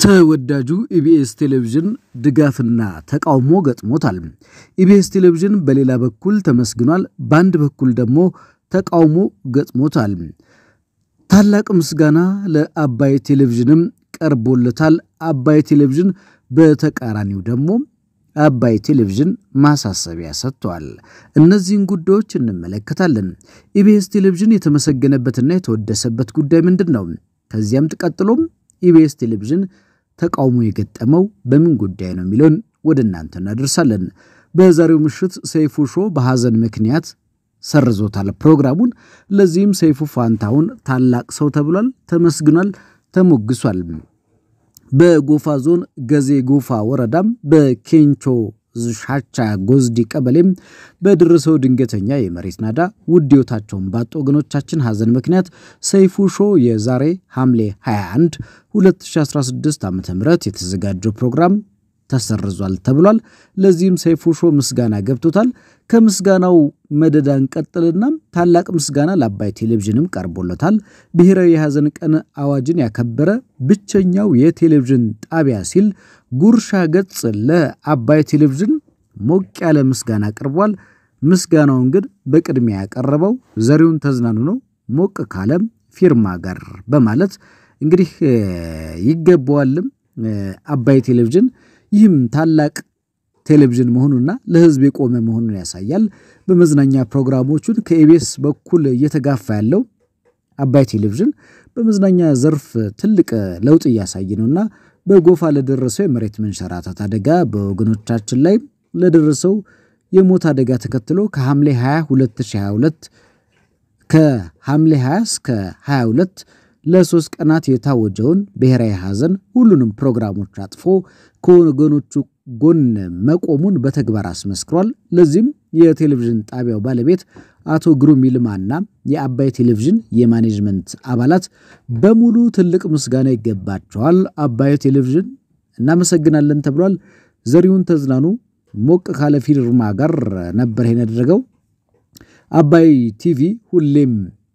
ተወዳጁ ኢቢኤስ ቴሌቪዥን ድጋፍና ተቃውሞ ገጥሞታል። ኢቢኤስ ቴሌቪዥን በሌላ በኩል ተመስግኗል፣ በአንድ በኩል ደግሞ ተቃውሞ ገጥሞታል። ታላቅ ምስጋና ለአባይ ቴሌቪዥንም ቀርቦለታል። አባይ ቴሌቪዥን በተቃራኒው ደግሞ አባይ ቴሌቪዥን ማሳሰቢያ ሰጥቷል። እነዚህን ጉዳዮች እንመለከታለን። ኢቢኤስ ቴሌቪዥን የተመሰገነበትና የተወደሰበት ጉዳይ ምንድን ነው? ከዚያም ቀጥሎም ኢቢኤስ ቴሌቪዥን ተቃውሞ የገጠመው በምን ጉዳይ ነው የሚለውን ወደ እናንተ እናደርሳለን። በዛሬው ምሽት ሰይፉ ሾ በሐዘን ምክንያት ሰርዞታል ፕሮግራሙን። ለዚህም ሰይፉ ፋንታሁን ታላቅ ሰው ተብሏል፣ ተመስግኗል፣ ተሞግሷል። በጎፋ ዞን ገዜ ጎፋ ወረዳም በኬንቾ ሻቻ ጎዝዲ ቀበሌም በደረሰው ድንገተኛ የመሬት ናዳ ውድ ሕይወታቸውን ባጡ ወገኖቻችን ሐዘን ምክንያት ሰይፉ ሾ የዛሬ ሐምሌ 21 2016 ዓ ም የተዘጋጀው ፕሮግራም ተሰርዟል ተብሏል። ለዚህም ሰይፉ ሾ ምስጋና ገብቶታል። ከምስጋናው መደዳ እንቀጥልና ታላቅ ምስጋና ለአባይ ቴሌቪዥንም ቀርቦለታል። ብሔራዊ የሐዘን ቀን አዋጅን ያከበረ ብቸኛው የቴሌቪዥን ጣቢያ ሲል ጉርሻ ገጽ ለአባይ ቴሌቪዥን ሞቅ ያለ ምስጋና ቀርቧል። ምስጋናውን ግን በቅድሚያ ያቀረበው ዘሪሁን ተዝናኑ ነው። ሞቅ ካለም ፊርማ ጋር በማለት እንግዲህ ይገባዋልም አባይ ቴሌቪዥን ይህም ታላቅ ቴሌቪዥን መሆኑና ለሕዝብ የቆመ መሆኑን ያሳያል። በመዝናኛ ፕሮግራሞቹን ከኢቢኤስ በኩል እየተጋፋ ያለው አባይ ቴሌቪዥን በመዝናኛ ዘርፍ ትልቅ ለውጥ እያሳየ ነውና በጎፋ ለደረሰው የመሬት መንሸራተት አደጋ በወገኖቻችን ላይ ለደረሰው የሞት አደጋ ተከትሎ ከሐምሌ 20 2022 ከሐምሌ 20 እስከ 22 ለሶስት ቀናት የታወጀውን ብሔራዊ ሐዘን ሁሉንም ፕሮግራሞች አጥፎ ከወገኖቹ ጎን መቆሙን በተግባር አስመስክሯል። ለዚህም የቴሌቪዥን ጣቢያው ባለቤት አቶ ግሩም ይልማና የአባይ ቴሌቪዥን የማኔጅመንት አባላት በሙሉ ትልቅ ምስጋና ይገባቸዋል። አባይ ቴሌቪዥን እናመሰግናለን ተብሏል። ዘሪሁን ተዝናኑ ሞቅ ካለ ፊርማ ጋር ነበር ይሄን ያደረገው። አባይ ቲቪ ሁሌም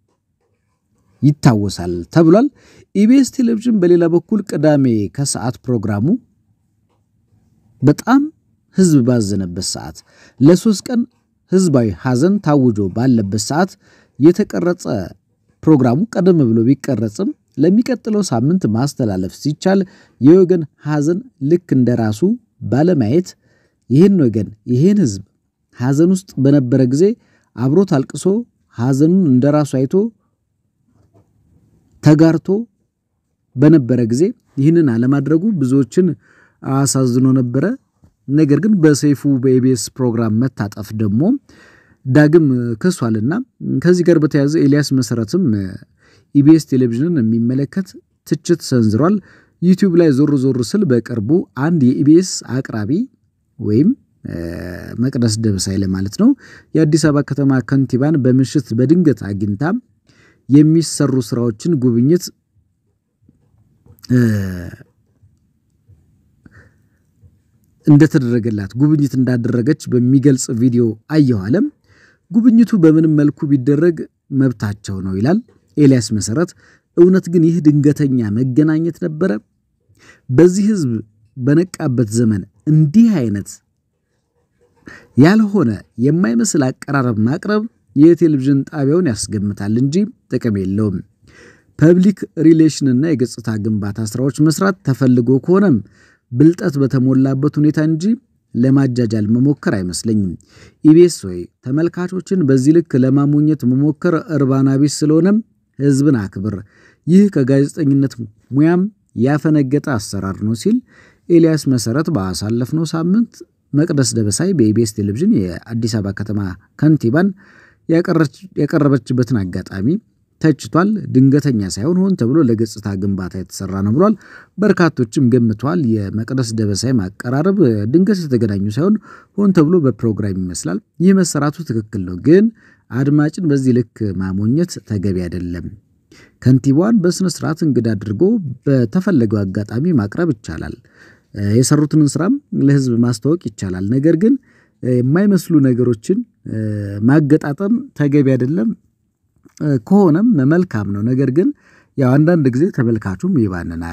ይታወሳል ተብሏል። ኢቢኤስ ቴሌቪዥን በሌላ በኩል ቅዳሜ ከሰዓት ፕሮግራሙ በጣም ህዝብ ባዘነበት ሰዓት ለሶስት ቀን ህዝባዊ ሐዘን ታውጆ ባለበት ሰዓት የተቀረጸ ፕሮግራሙ ቀደም ብሎ ቢቀረጽም ለሚቀጥለው ሳምንት ማስተላለፍ ሲቻል የወገን ሐዘን ልክ እንደ ራሱ ባለማየት ይህን ወገን ይህን ህዝብ ሐዘን ውስጥ በነበረ ጊዜ አብሮት አልቅሶ ሐዘኑን እንደ ራሱ አይቶ ተጋርቶ በነበረ ጊዜ ይህንን አለማድረጉ ብዙዎችን አሳዝኖ ነበረ። ነገር ግን በሰይፉ በኢቢኤስ ፕሮግራም መታጠፍ ደግሞ ዳግም ከሷልና ከዚህ ጋር በተያያዘ ኤልያስ መሰረትም ኢቢኤስ ቴሌቪዥንን የሚመለከት ትችት ሰንዝሯል። ዩቲዩብ ላይ ዞር ዞር ስል በቅርቡ አንድ የኢቢኤስ አቅራቢ ወይም መቅደስ ደበሳይ ለማለት ነው የአዲስ አበባ ከተማ ከንቲባን በምሽት በድንገት አግኝታ የሚሰሩ ስራዎችን ጉብኝት እንደተደረገላት ጉብኝት እንዳደረገች በሚገልጽ ቪዲዮ አየሁ አለም። ጉብኝቱ በምንም መልኩ ቢደረግ መብታቸው ነው ይላል ኤልያስ መሰረት። እውነት ግን ይህ ድንገተኛ መገናኘት ነበረ? በዚህ ህዝብ በነቃበት ዘመን እንዲህ አይነት ያልሆነ የማይመስል አቀራረብ ማቅረብ የቴሌቪዥን ጣቢያውን ያስገምታል እንጂ ጥቅም የለውም። ፐብሊክ ሪሌሽንና የገጽታ ግንባታ ስራዎች መስራት ተፈልጎ ከሆነም ብልጠት በተሞላበት ሁኔታ እንጂ ለማጃጃል መሞከር አይመስለኝም። ኢቢኤስ ወይ ተመልካቾችን በዚህ ልክ ለማሞኘት መሞከር እርባና ቢስ ስለሆነም ህዝብን አክብር፣ ይህ ከጋዜጠኝነት ሙያም ያፈነገጠ አሰራር ነው ሲል ኤልያስ መሰረት ባሳለፍነው ሳምንት መቅደስ ደበሳይ በኢቢኤስ ቴሌቪዥን የአዲስ አበባ ከተማ ከንቲባን ያቀረበችበትን አጋጣሚ ተችቷል። ድንገተኛ ሳይሆን ሆን ተብሎ ለገጽታ ግንባታ የተሰራ ነው ብሏል። በርካቶችም ገምተዋል። የመቅደስ ደበሳይ ማቀራረብ ድንገት የተገናኙ ሳይሆን ሆን ተብሎ በፕሮግራም ይመስላል። ይህ መሰራቱ ትክክል ነው፣ ግን አድማጭን በዚህ ልክ ማሞኘት ተገቢ አይደለም። ከንቲባዋን በስነ ስርዓት እንግዳ አድርጎ በተፈለገው አጋጣሚ ማቅረብ ይቻላል። የሰሩትን ስራም ለህዝብ ማስተዋወቅ ይቻላል። ነገር ግን የማይመስሉ ነገሮችን ማገጣጠም ተገቢ አይደለም። ከሆነም መልካም ነው። ነገር ግን ያው አንዳንድ ጊዜ ተመልካቹም ይባንናል።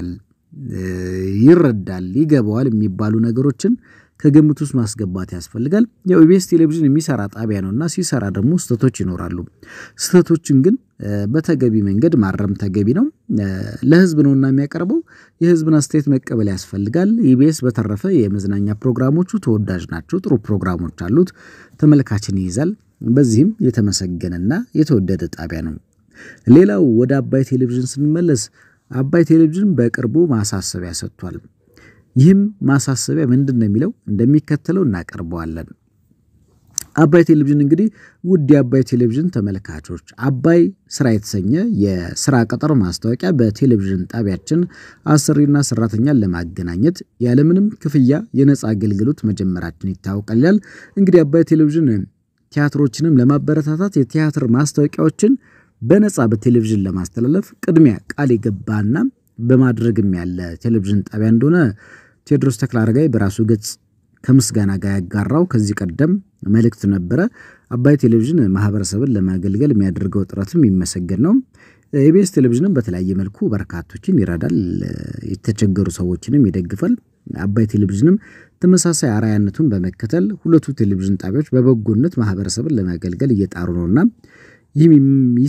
ይረዳል፣ ይገባዋል የሚባሉ ነገሮችን ከግምት ውስጥ ማስገባት ያስፈልጋል። ያው ኢቢኤስ ቴሌቪዥን የሚሰራ ጣቢያ ነው እና ሲሰራ ደግሞ ስህተቶች ይኖራሉ። ስህተቶችን ግን በተገቢ መንገድ ማረም ተገቢ ነው። ለህዝብ ነውና የሚያቀርበው የህዝብን አስተያየት መቀበል ያስፈልጋል። ኢቢኤስ በተረፈ የመዝናኛ ፕሮግራሞቹ ተወዳጅ ናቸው። ጥሩ ፕሮግራሞች አሉት፣ ተመልካችን ይይዛል። በዚህም የተመሰገነና የተወደደ ጣቢያ ነው። ሌላው ወደ አባይ ቴሌቪዥን ስንመለስ አባይ ቴሌቪዥን በቅርቡ ማሳሰቢያ ሰጥቷል። ይህም ማሳሰቢያ ምንድን ነው የሚለው እንደሚከተለው እናቀርበዋለን። አባይ ቴሌቪዥን እንግዲህ ውድ የአባይ ቴሌቪዥን ተመልካቾች አባይ ስራ የተሰኘ የስራ ቅጥር ማስታወቂያ በቴሌቪዥን ጣቢያችን አሰሪና ሰራተኛን ለማገናኘት ያለምንም ክፍያ የነፃ አገልግሎት መጀመራችን ይታወቃል ይላል። እንግዲህ አባይ ቴሌቪዥን ቲያትሮችንም ለማበረታታት የቲያትር ማስታወቂያዎችን በነፃ በቴሌቪዥን ለማስተላለፍ ቅድሚያ ቃል የገባና በማድረግም ያለ ቴሌቪዥን ጣቢያ እንደሆነ ቴዎድሮስ ተክለአረጋይ በራሱ ገጽ ከምስጋና ጋር ያጋራው ከዚህ ቀደም መልእክት ነበረ። አባይ ቴሌቪዥን ማህበረሰብን ለማገልገል የሚያደርገው ጥረትም የሚመሰገን ነው። ኢቢኤስ ቴሌቪዥንም በተለያየ መልኩ በርካቶችን ይረዳል፣ የተቸገሩ ሰዎችንም ይደግፋል። አባይ ቴሌቪዥንም ተመሳሳይ አርአያነቱን በመከተል ሁለቱ ቴሌቪዥን ጣቢያዎች በበጎነት ማህበረሰብን ለማገልገል እየጣሩ ነውና ይህም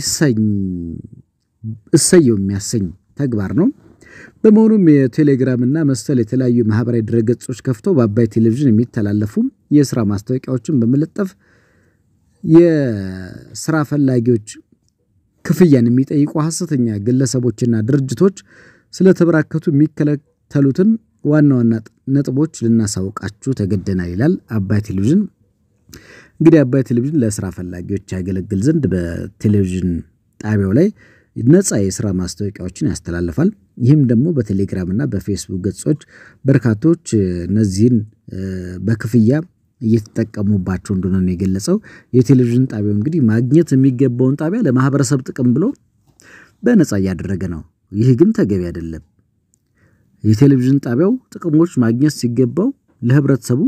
እሰየው የሚያሰኝ ተግባር ነው። በመሆኑም የቴሌግራም እና መሰል የተለያዩ ማህበራዊ ድረገጾች ከፍተው በአባይ ቴሌቪዥን የሚተላለፉ የስራ ማስታወቂያዎችን በመለጠፍ የስራ ፈላጊዎች ክፍያን የሚጠይቁ ሐሰተኛ ግለሰቦችና ድርጅቶች ስለተበራከቱ የሚከተሉትን ዋና ዋና ነጥቦች ልናሳውቃችሁ ተገደናል ይላል አባይ ቴሌቪዥን። እንግዲህ አባይ ቴሌቪዥን ለስራ ፈላጊዎች ያገለግል ዘንድ በቴሌቪዥን ጣቢያው ላይ ነፃ የስራ ማስታወቂያዎችን ያስተላልፋል። ይህም ደግሞ በቴሌግራም እና በፌስቡክ ገጾች በርካቶች እነዚህን በክፍያ እየተጠቀሙባቸው እንደሆነ ነው የገለጸው። የቴሌቪዥን ጣቢያው እንግዲህ ማግኘት የሚገባውን ጣቢያ ለማህበረሰብ ጥቅም ብሎ በነፃ እያደረገ ነው። ይህ ግን ተገቢ አይደለም። የቴሌቪዥን ጣቢያው ጥቅሞች ማግኘት ሲገባው ለህብረተሰቡ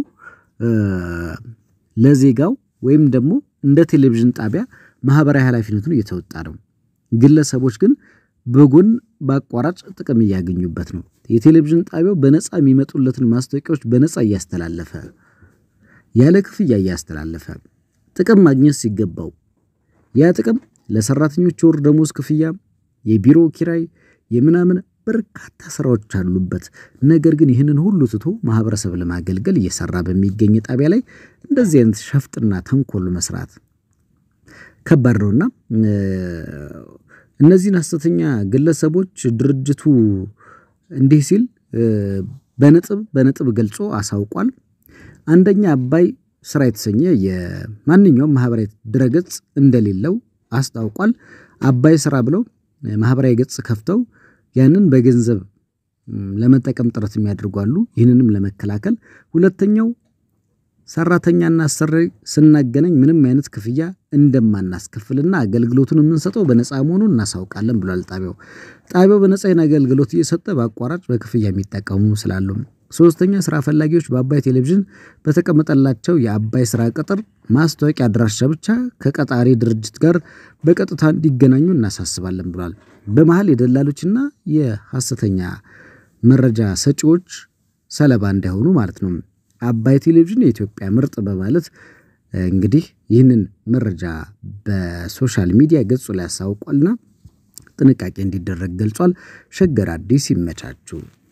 ለዜጋው ወይም ደግሞ እንደ ቴሌቪዥን ጣቢያ ማህበራዊ ኃላፊነቱን እየተወጣ ነው። ግለሰቦች ግን በጎን በአቋራጭ ጥቅም እያገኙበት ነው። የቴሌቪዥን ጣቢያው በነፃ የሚመጡለትን ማስታወቂያዎች በነፃ እያስተላለፈ ያለ ክፍያ እያስተላለፈ ጥቅም ማግኘት ሲገባው ያ ጥቅም ለሰራተኞች የወር ደሞዝ ክፍያ፣ የቢሮ ኪራይ፣ የምናምን በርካታ ስራዎች አሉበት። ነገር ግን ይህንን ሁሉ ትቶ ማህበረሰብ ለማገልገል እየሰራ በሚገኝ ጣቢያ ላይ እንደዚህ አይነት ሸፍጥና ተንኮል መስራት ከባድ ነውና እነዚህን ሐሰተኛ ግለሰቦች ድርጅቱ እንዲህ ሲል በነጥብ በነጥብ ገልጾ አሳውቋል። አንደኛ አባይ ስራ የተሰኘ የማንኛውም ማህበራዊ ድረገጽ እንደሌለው አስታውቋል። አባይ ስራ ብለው ማህበራዊ ገጽ ከፍተው ያንን በገንዘብ ለመጠቀም ጥረት የሚያደርጉ አሉ። ይህንንም ለመከላከል ሁለተኛው ሰራተኛና አሰሪ ስናገናኝ ምንም አይነት ክፍያ እንደማናስከፍልና አገልግሎቱን የምንሰጠው በነፃ መሆኑን እናሳውቃለን ብሏል ጣቢያው። ጣቢያው በነፃ አገልግሎት እየሰጠ በአቋራጭ በክፍያ የሚጠቀሙ ስላሉ። ሶስተኛ ስራ ፈላጊዎች በአባይ ቴሌቪዥን በተቀመጠላቸው የአባይ ስራ ቅጥር ማስታወቂያ አድራሻ ብቻ ከቀጣሪ ድርጅት ጋር በቀጥታ እንዲገናኙ እናሳስባለን ብሏል። በመሀል የደላሎችና የሐሰተኛ መረጃ ሰጪዎች ሰለባ እንዳይሆኑ ማለት ነው። አባይ ቴሌቪዥን የኢትዮጵያ ምርጥ በማለት እንግዲህ ይህንን መረጃ በሶሻል ሚዲያ ገጹ ላይ ያሳውቋልና ጥንቃቄ እንዲደረግ ገልጿል። ሸገር አዲስ ይመቻችሁ።